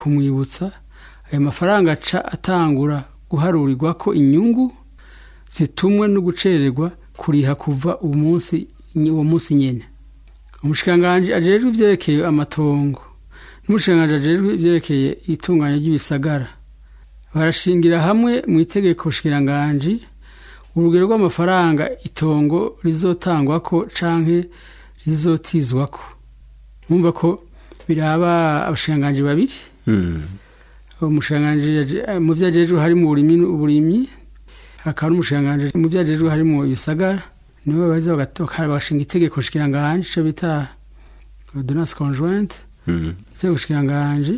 kumwibutsa ayo mafaranga aca atangura guharurirwa ko inyungu zitumwe no gucererwa kuriha kuva umunsi uwo munsi nyene umushikiranganji ajejwe ivyerekeye amatongo n'umushikiranganji ajejwe ivyerekeye itunganya ry'ibisagara barashingira hamwe mu itegeko shikiranganji urugero rw'amafaranga itongo rizotangwako canke rizotizwako mwumva ko biraba abashikiranganji babiri umushikiranganji mu vyo ajejwe harimo uburimyi hakaba n'umushikiranganji mu vyo ajejwe harimo ibisagara nibo baza bagashinga itegeko shikiranganji ico bita ordonnance conjointe itegeko shikiranganji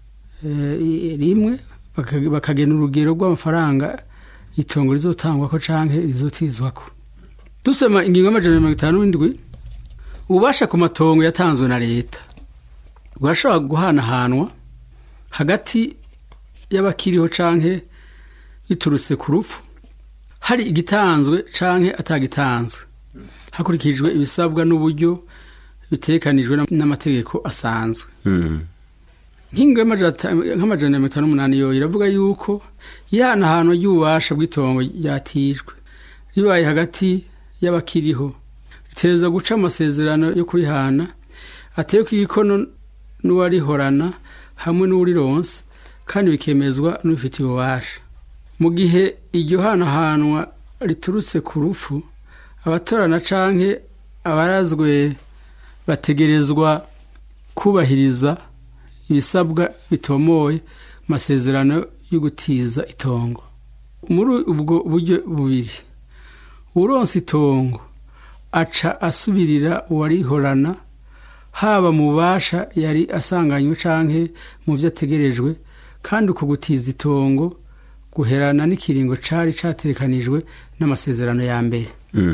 rimwe bakagena urugero rw'amafaranga itongo rizotangwako canke rizotizwako dusoma ingingo y'amajana mirongo itanu n'indwi ububasha ku matongo yatanzwe na leta burashobora guhanahanwa hagati y'abakiriho canke biturutse ku rupfu hari igitanzwe canke atagitanzwe hakurikijwe ibisabwa n'uburyo bitekanijwe n'amategeko asanzwe nk'ingo nk'amajana mirongo itanu n'umunani yo iravuga yuko ihanahanwa ry'ububasha bw'itongo ryatijwe ribaye hagati y'abakiriho riteza guca amasezerano yo kurihana ateyeko igikono n'uwarihorana hamwe n'uwurironse kandi bikemezwa n'ubifitiye ububasha mu gihe iryo hanahanwa riturutse ku rupfu abatorana canke abarazwe bategerezwa kubahiriza ibisabwa bitomoye masezerano yo gutiza itongo muri ubwo buryo bubiri uronse itongo aca asubirira uwarihorana haba mu bubasha yari asanganywe canke mu vyo ategerejwe kandi uko gutiza itongo guherana n'ikiringo cari catekanijwe n'amasezerano ya mbere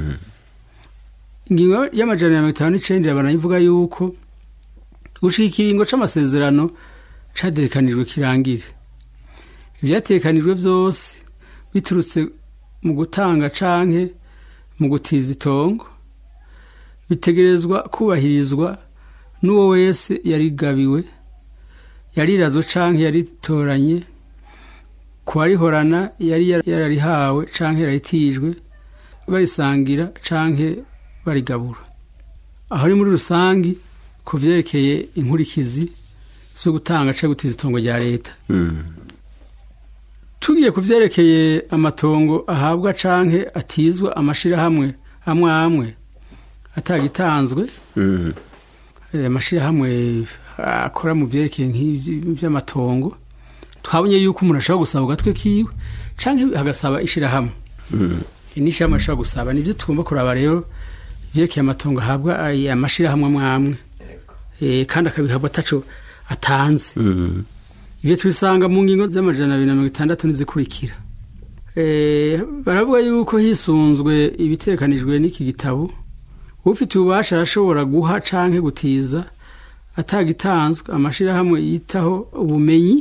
ingingo y'amajana ya mirongo itanu n'icenda banayivuga yuko gushika ikiringo c'amasezerano catekanijwe kirangire ivyatekanijwe vyose biturutse mu gutanga canke mu gutiza itongo bitegerezwa kubahirizwa n'uwo wese yarigabiwe yarirazwe canke yaritoranye kuwarihorana yari yararihawe canke yararitijwe barisangira canke barigabura aho ni muri rusangi ku vyerekeye inkurikizi zo gutanga canke gutiza itongo rya leta tugiye ku vyerekeye amatongo ahabwa canke atizwa amashirahamwe amwe amwe atagitanzwe amashirahamwe akora mu vyerekeye nk'ivy'amatongo twabonye yuko umuntu ashobora gusaba ugatwe kiwe canke hagasaba ishirahamwe n'ishirahamwe ashobora gusaba nivyo tugomba kuraba rero ivyerekeye amatongo ahabwa amashirahamwe amwe amwe kandi akabihabwa ataco atanze ivyo tubisanga mu ngingo z'amajana abiri na mirongo itandatu n'izikurikira baravuga yuko hisunzwe ibitekanijwe n'iki gitabo ufite ububasha arashobora guha canke gutiza atagitanzwe amashirahamwe yitaho ubumenyi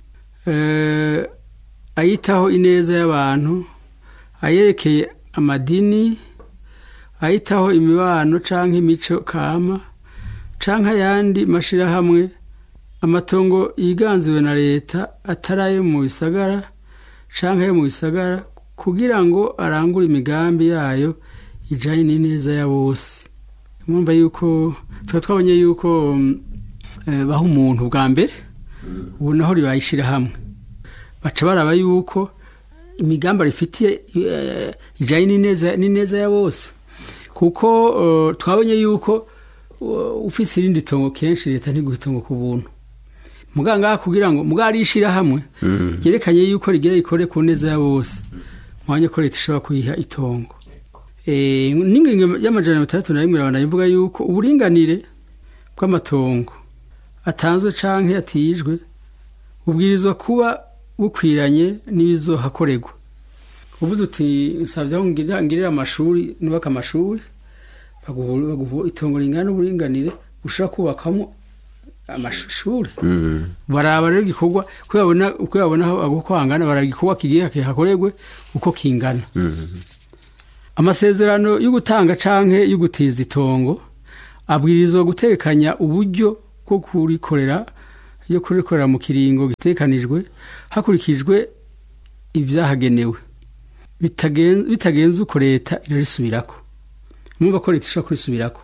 ayitaho ineza y'abantu ayerekeye amadini ayitaho imibano canke imico kama canke ayandi mashirahamwe amatongo yiganziwe na leta atari ayo mu bisagara canke ayo mu bisagara kugira ngo arangure imigambi yayo ijanye n'ineza ya bose mwumva yuko tuba twabonye yuko baha umuntu bwa mbere ubu naho ribayishira hamwe baca baraba yuko imigambi rifitiye ijanye n'ineza ya bose kuko twabonye yuko ufise irindi tongo kenshi leta ntiguha itongo ku buntu muganga kugira ngo muganga arishira hamwe ryerekanye yuko rigira rikore ku neza ya bose mwanya ko leta ishobora kuyiha itongo n'ingingo y'amajana mirongo itandatu na rimwe irabana ivuga yuko uburinganire bw'amatongo atanzwe canke yatijwe bubwirizwa kuba bukwiranye n'ibizohakorerwa uvuze uti nsabye aho ngirira amashuri nubaka amashuri baguha itongo ringana n'uburinganire ushobora kubakamo amashuri baraba rero igikorwa uko babona aho hangana baraba igikorwa kigiye hakorerwe uko kingana amasezerano yo gutanga canke yo gutiza itongo abwirizwa gutekanya uburyo bwo kurikorera yo kurikorera mu kiringo gitekanijwe hakurikijwe ibyahagenewe Bitagen- bitagenze uko leta irarisubirako mwumva ko leta ishobora kurisubirako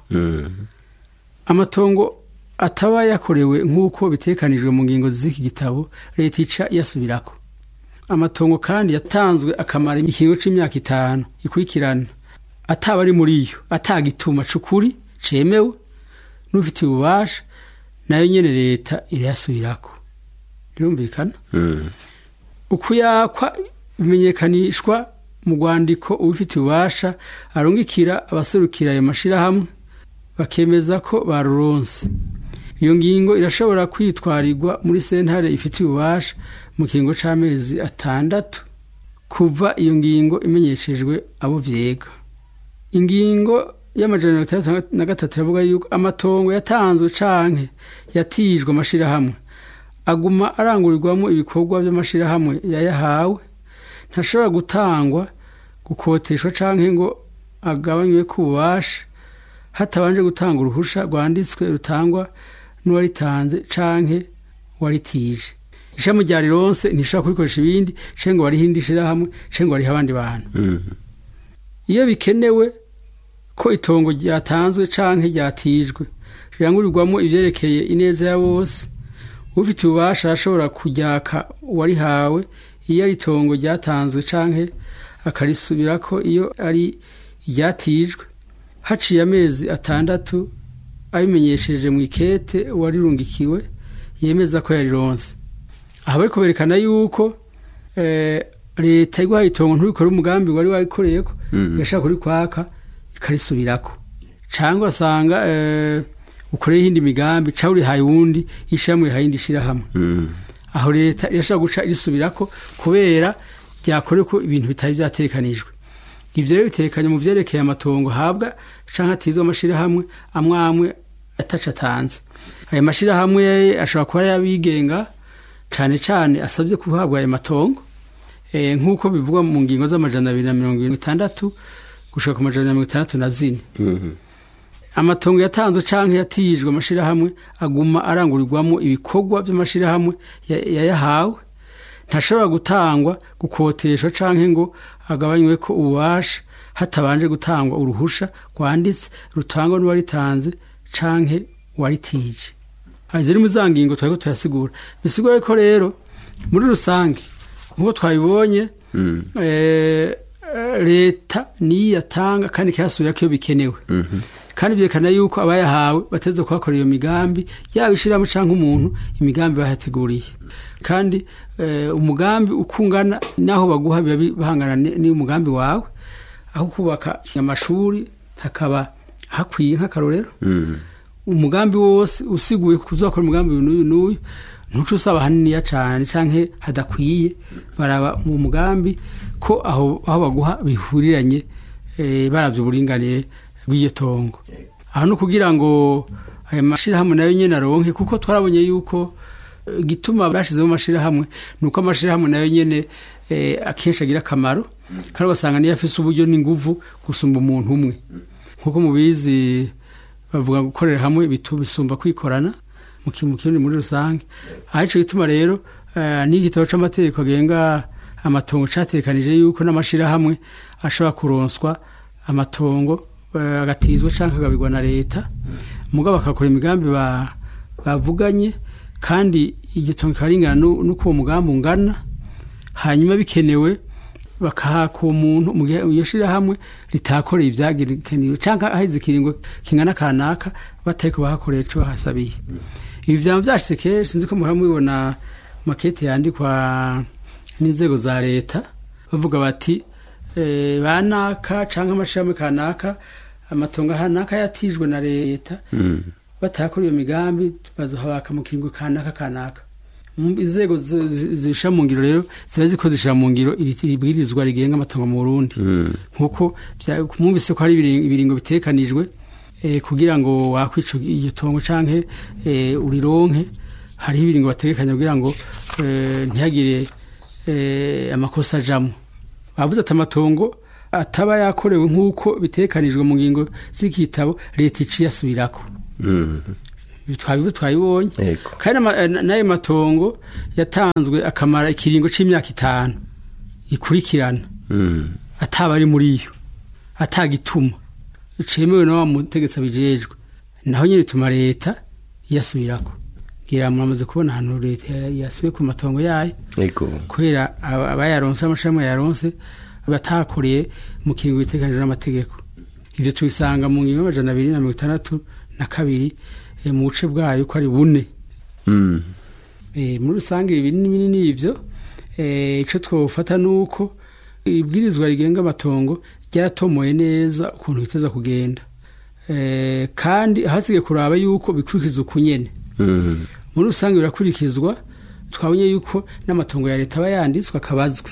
amatongo ataba yakorewe nk'uko bitekanijwe mu ngingo z'iki gitabo leta ica iyasubirako amatongo kandi yatanzwe akamara ikiringo c'imyaka itanu ikurikirana ataba ari muri yo atagituma c'ukuri cemewe n'ufitiye ububasha nayo nyene leta irayasubirako birumvikana ukuyakwa bimenyekanishwa mu rwandiko ubifitiye ububasha arungikira abaserukira ayo mashirahamwe bakemeza ko baruronse iyo ngingo irashobora kwitwarirwa muri sentare ifitiye ububasha mu kiringo c'amezi atandatu kuva iyo ngingo imenyeshejwe abo vyega ingingo y'amajana mirongo itandatu na gatatu iravuga yuko amatongo yatanzwe canke yatijwe amashirahamwe aguma arangurirwamo ibikorwa by'amashirahamwe yayahawe ntashobora gutangwa gukoteshwa canke ngo agabanywe ku bubasha hatabanje gutanga uruhusha rwanditswe rutangwa n'uwaritanze canke waritije ishami rya rironse ntishobora kurikoresha ibindi canke ngo warihe indi shirahamwe canke ngo warihe abandi bantu iyo bikenewe ko itongo ryatanzwe canke ryatijwe rirangurirwamo ivyerekeye ineza ya bose ufite ububasha arashobora kuryaka uwarihawe iyo ari itongo ryatanzwe canke akarisubirako iyo ari iryatijwe haciye amezi atandatu abimenyesheje mu ikete uwarirungikiwe yemeza ko yarironse aha bariko berekana yuko eh, leta iguhaye itongo nturikore umugambi wari warikoreyeko igashaka kurikwaka ikarisubirako cyangwa asanga eh, ukoreye iyindi migambi cyangwa urihaye uwundi ishyirahamwe rihaye indi shyirahamwe aho leta irashobora guca irisubirako kubera ryakorewe ko ibintu bitari byatekanijwe ibyo rero bitekanye mu byerekeye amatongo habwa cyangwa atizwe amashyirahamwe amwe amwe ataca atanze ayo mashyirahamwe ashobora kuba yabigenga cyane cyane asabye guhabwa ayo matongo eh, nk'uko bivugwa mu ngingo z'amajana abiri na mirongo irindwi n'itandatu gushaka ku majana na mirongo itandatu na zine amatongo yatanzwe canke yatijwe amashirahamwe aguma arangurirwamo ibikorwa by'amashirahamwe ya- yayahawe ntashobora gutangwa gukoteshwa canke ngo agabanywe ko ububasha hatabanje gutangwa uruhusha rwanditse rutangwa n'uwaritanze canke waritije ziri mu za ngingo twariko turasigura bisigura ko rero muri rusange nk'uko twabibonye eh, leta niyo yatanga kandi ikayasubira ko iyo bikenewe kandi byerekana yuko abayahawe bateze kuhakora iyo migambi yaba ishyiramo cyangwa umuntu imigambi bahateguriye kandi eh, umugambi uko ungana n'aho baguha biba bihangana ni- n'umugambi wawe aho kubaka amashuri hakaba hakwiye nk'akarorero umugambi wose usiguye kuzakora umugambi uyu n'uyu n'uyu ntuce usaba haniniya cyane canke hadakwiye baraba mu mugambi ko aho aho baguha bihuriranye eh, baravye uburinganire bw'iryo tongo aho no kugira ngo ayo mashirahamwe nayo nyene aronke kuko twarabonye yuko eh, igituma bashizeho amashirahamwe ni uko amashirahamwe nayo nyene eh, akenshi agira akamaro kandi ugasanga niyo afise uburyo n'inguvu gusumba umuntu umwe nk'uko mubizi bavuga gukorera hamwe bitu bisumba kwikorana mu ki- mu kirundi muri rusange aho ico gituma rero eh, n'igitabo c'amategeko agenga amatongo catekanije yuko n'amashirahamwe ashobora kuronswa amatongo eh, agatizwa canke akagabirwa na leta mugabo bakakora imigambi ba- bavuganye kandi igitongo kikaringana nu- n'uko uwo mugambi ungana hanyuma bikenewe bakahaka uwo muntu mu gihe iyo shirahamwe ritakoreye ivyagirikaniwe canke aheze ikiringo kingana kanaka batariko bahakorera ico bahasabiye ibi vyama vyashitse kenshi sinzi ko muhora mubibona makete yandikwa n'inzego za leta bavuga bati eh, banaka canke amashirahamwe kanaka amatongo hanaka yatijwe na leta batakora iyo migambi bazohabaka mu kiringo kanaka kanaka Mm, inzego zi- zi- zishira mu ngiro rero ziba ziko zishira mu ngiro iri iri bwirizwa rigenga amatongo mu Burundi nkuko vya- mwumvise ko hari ibiri- ibiringo bitekanijwe eh, kugira ngo wakwica iryo tongo canke eh, urironke hariho ibiringo bategekanya kugira ngo eh, ntihagire eh, amakosa ajamwo bavuze ati amatongo ataba yakorewe nk'uko bitekanijwe mu ngingo z'igitabo leta iciye asubirako twabivu twabibonye Yego. kandi n'ama- eh, n'ayo matongo yatanzwe akamara ikiringo c'imyaka itanu ikurikirana Mm. ataba ari muri yo atagituma cemewe na wa mutegetsi abijejwe naho nyine bituma leta iyasubirako ngira muramaze kubona ahantu leta ya- yasubiye ku matongo yayo Yego. kubera aba- abayaronse amashami yaronse batakoreye mu kiringo biteganijwe n'amategeko ivyo tubisanga mu ngingo y'amajana abiri na mirongo itandatu na kabiri eh, mu buce bwayo ko ari bune Mm. Eh, muri rusange ibi binini binini ivyo eh, ico twofata nuko ibwirizwa rigenga amatongo ryaratomoye neza ukuntu biteza kugenda eh, kandi hasigaye kuraba yuko bikurikiza ukunyene Mm. muri rusange birakurikizwa twabonye yuko n'amatongo ya leta aba yanditswe akabazwi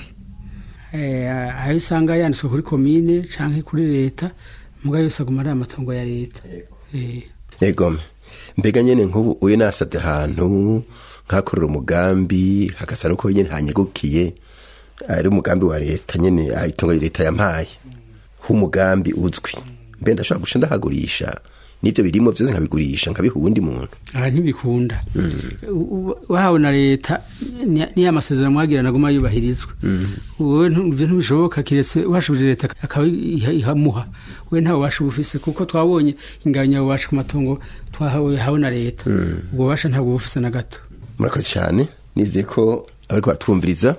Eh, ayo usanga yanditswe kuri komine canke kuri leta muga yose aguma ari amatongo ya leta Eh, Yego. Mbega nyene nk'ubu uyu nasabye ahantu nkakorera umugambi hagasa nuko nyene hanyegukiye ari umugambi wa leta nyene ah, itongo leta yampaye h'umugambi uzwi mbe ndashobora guca ndahagurisha n'ivyo birimo vyose nkabigurisha nkabiha uwundi muntu aha ntibikunda U- u- wahawe na leta ni- niyo amasezerano mwagirana aguma yubahirizwa wowe ntu- ivyo ntibishoboka kiretse uhashubije leta akaba iha- ihamuha we ntawe ubasha ubufise kuko twabonye ingabanya ububasha ku matongo twahawe hawe na leta ubwo bubasha ntabwo bufise na gato murakoze cyane nizeye ko abariko baratwumviriza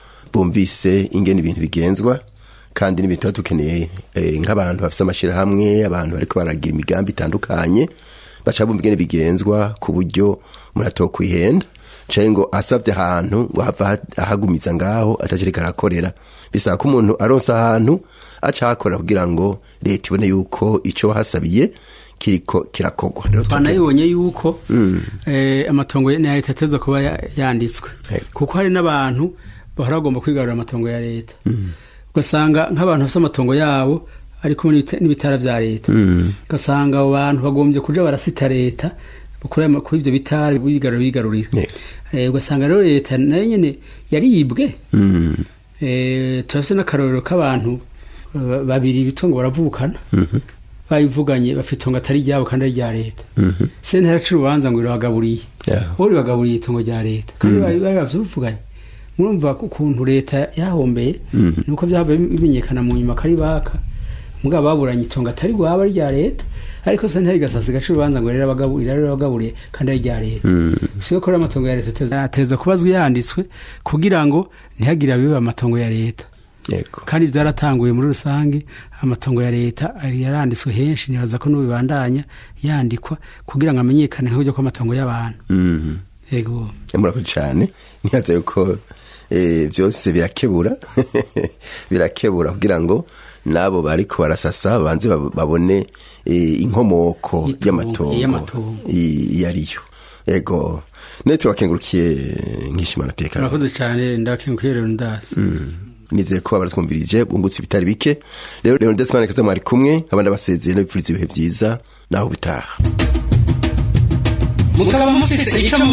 bumvise ingene ibintu bigenzwa kandi n'ibintu tuba dukeneye eh, nk'abantu bafise amashirahamwe abantu bariko baragira imigambi itandukanye baca bumva ingene bigenzwa ku buryo umuntu atokwihenda canke ngo asavye ahantu ngo hava ha- ahagumiza ngaho atacereka arakorera bisaba ko umuntu aronse ahantu aca ahakorera kugira ngo leta ibone yuko ico wahasabiye kiriko kirakorwa rero tuke- twanayibonye yuko eh, amatongo ya ya leta ateza kuba ya- yanditswe Yego. kuko hari n'abantu bahora bagomba kwigarurira amatongo ya leta ugasanga nk'abantu bafite amatongo yabo ari kumwe n'ibita- n'ibitara vya leta ugasanga abo bantu bagombye kuja barasita leta kuri ama- kuri ivyo bitara bigarurira bigarurira Yego. Eh, ugasanga rero leta nayo nyene yaribwe Mm. Eh, turafise n'akarorero k'abantu ba- babiri bitwa ngo baravukana bayivuganye bafite itongo atari ryabo kandi ari rya leta Mhm. sentare aca urubanza ngo irabagaburiye Yeah. bo ribagaburiye itongo rya leta kandi bari bari bavyivuganye murumva ko ukuntu leta yahombeye nuko vyavuye bimenyekana mu nyuma kari baka mugabo baburanye itongo atari rwaba ari rya leta ariko sentare igasasa igaca urubanza ngo irabagaburiye kandi ari rya leta siyo ko rero amatongo ya leta ateza- ateza kubazwa yanditswe kugira ngo ntihagire abiba amatongo ya leta Yego. kandi byaratanguye muri rusange amatongo ya leta ari yaranditswe henshi nibaza ko n'ubibandanya yandikwa kugira ngo amenyekane nk'uburyo kw'amatongo y'abantu Mhm. yego murakoze cyane nibaza yuko eh, byose birakebura birakebura kugira ngo n'abo bariko barasasa banze bab- babone eh, inkomoko Itongo, y'amatongo y'amatongo. i- iyo ariyo yego nayo turabakengurukiye nkishimana peka murakoze cyane ndakenguye rero ndasi nizeye ko baratwumvirije bungutse ibitari bike rero rero ndesimana kaza mwari kumwe abandi basezeye n'abipfuriza ibihe byiza naho bitaha mukaba mufise ico